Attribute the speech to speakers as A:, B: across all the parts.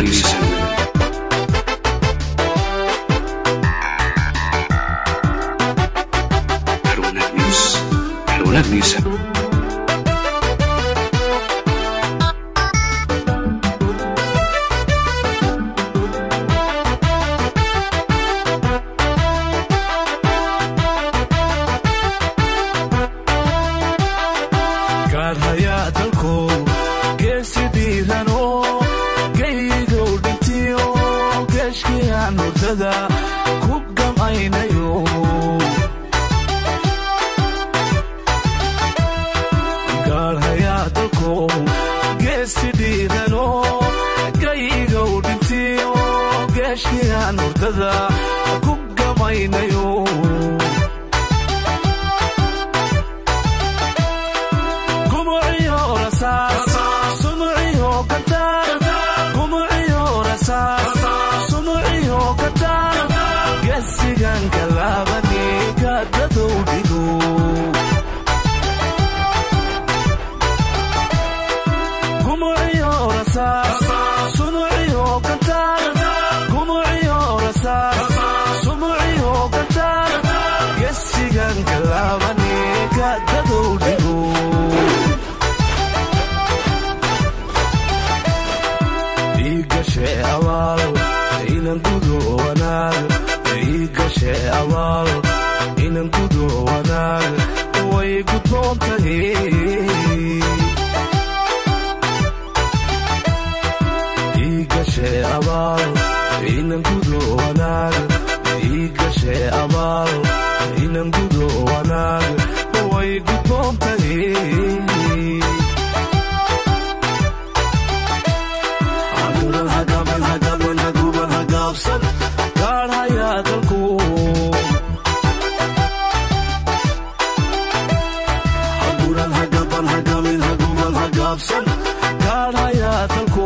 A: wanaaggiisa har wanaaggiis har wanaaggiisa
B: gaadhayaa dalkow geesi dhiiranoo geygow dhintiyo geeshkiyaan hurdada ku gamaynayo gaadhayaa dalkow geesi dhiiranoo geygow dhintiyo geeshkiyaan hurdada ku gamaynayo gumuciyo rasaas sumuciyo kataan gumuciyo rasaas sumuciyo kataan gesigan kalaabani kaadadow dhigo gumuciyo rasaas sumuciyo kataan gumuciyo rasaas sumuciyo kataan gesigan kalaabani kaadadow dhigo iigashe abaal inan gudo wanaag iigashe abaal inan gudo wanaag way gudboon tahay iigashe abaal inan gudo wanaag iigashe abaal inan gudo wanaag way gudboon tahay haguban hagaban hagaban haguban hagaabsan gaadhayaa dalku haguban hagaban hagamin haguban hagaabsan gaadhayaa dalku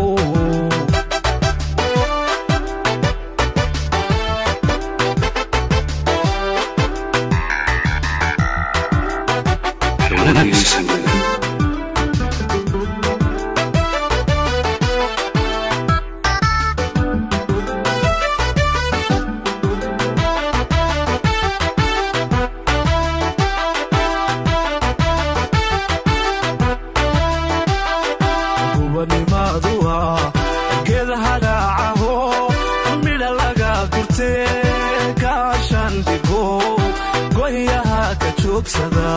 A: har wanaaggiisa
B: gubanimaadu ah geed hadhaacaho midha laga gurtee kaashan dhigo goyaha ka joogsada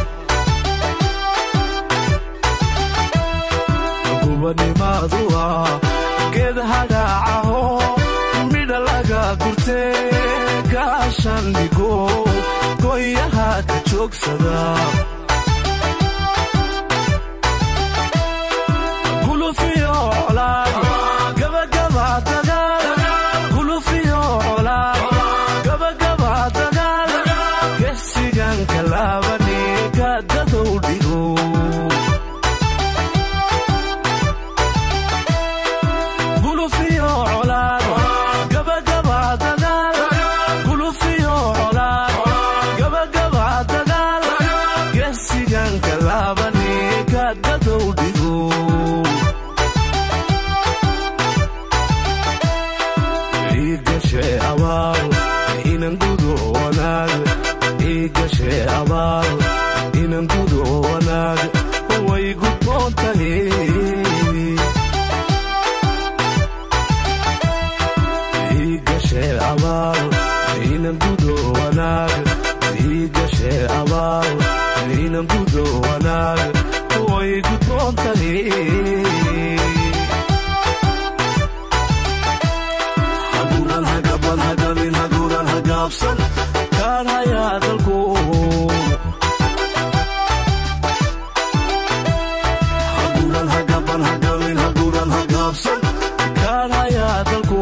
B: gubanimaadu ah geed hadhaacaho midha laga gurtee kaashan dhigo goyaha ka joogsada gulufiyo colaad gabagaba dagaal gulufiyo colaad gabagaba dagaal gesigan kalaabani kaadadow dhigo gulufiyo colaad gabagaba dagaal gulufiyo colaad gabagaba dagaal gesigan kalaabani kaadadow dhigo iigashe abaal inan gudo wanaag iigashe abaal inan gudo wanaag way gudboon tahay iigashe abaal inan gudo wanaag iigashe abaal inan gudo wanaag way gudboon tahay haguban hagaban hagamin haguban hagaabsan gaadhayaa dalku haguban hagaban hagamin haguban hagaabsan gaadhayaa dalku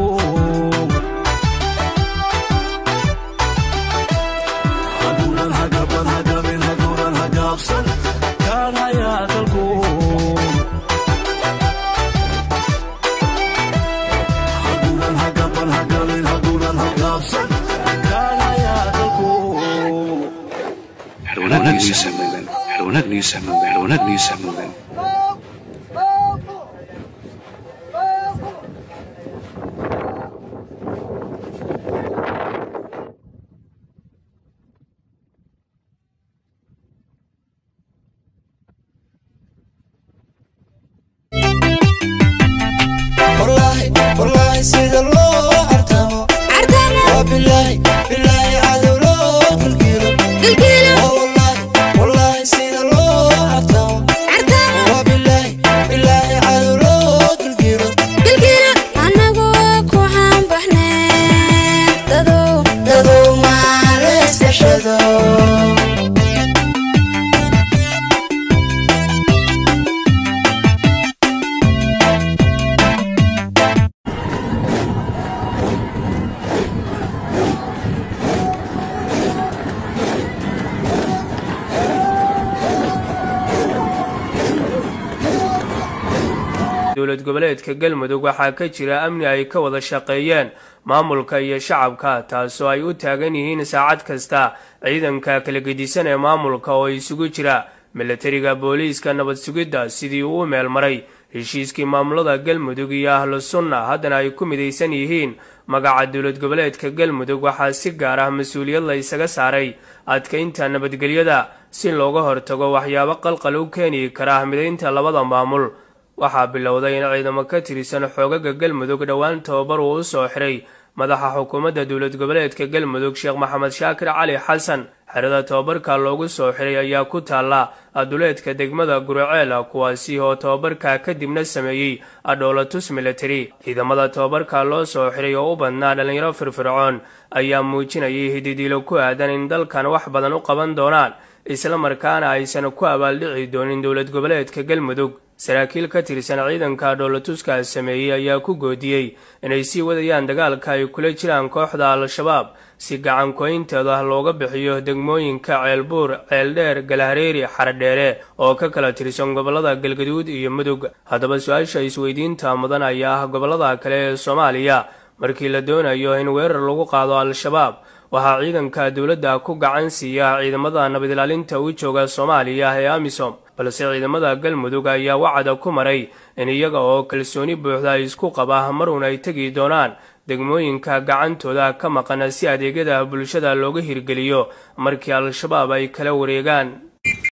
B: haguban hagaban hagamin haguban hagaabsan gaadhayaa dalku haguban hagaban hagamin haguban hagaabsan gaadhayaa dalku
A: har wanaaggiisa har wanaaggiisa har wanaaggiisa
C: dowlad goboleedka galmudug waxaa ka jira amni ay ka wada shaqeeyeen maamulka iyo shacabka taasoo ay u taagan yihiin saacad kasta ciidanka kala gedisan ee maamulka oo isugu jira milatariga booliiska nabad sugidda sidii uu u meel maray heshiiskii maamulada galmudug iyo ahlu sunna haddana ay ku midaysan yihiin magaca dowlad goboleedka galmudug waxaa si gaar ah mas-uuliyad la isaga saaray adkaynta nabadgelyada si looga hortago waxyaabo qalqal u keeni kara midaynta labada maamul waxaa bilowday in ciidamo ka tirsan xoogaga galmudug dhowaan tababar uu u soo xiray madaxa xukuumadda dowlad goboleedka galmudug sheekh maxamed shaakir cali xasan xerada tababarka loogu soo xiray ayaa ku taalla aduleedka degmada guraceel kuwaasi oo tababarka kadibna sameeyey adhoolatus military ciidamada tababarka loo soo xiray oo u badnaa dhallinyaro firfircoon ayaa muujinayay hididiilo ku aadan in dalkan wax badan u qaban doonaan isla markaana aysan ku abaaldhici doonin dowlad goboleedka galmudug saraakiil ka tirsan ciidanka dhoolatuska sameeyey ayaa ku goodiyey inay sii wadayaan dagaalka ay kula jiraan kooxda al-shabaab si gacan koynteeda looga bixiyo degmooyinka ceelbuur ceeldheer galhareeri xaradheere oo ka kala tirsan gobollada galgaduud iyo mudug haddaba su-aasha isweydiinta mudan ayaa ah gobollada kale ee soomaaliya markii la doonayo in weerar lagu qaado al-shabaab waxaa ciidanka dowladda ku gacan siiya ciidamada nabad ilaalinta u jooga soomaaliya ee amisom balse ciidamada galmudug ayaa wacada ku maray in iyaga oo kalsooni buuxda isku qaba marun ay tegi doonaan degmooyinka gacantooda ka maqan si adeegyada bulshada looga hirgeliyo markii al-shabaab ay kala wareegaan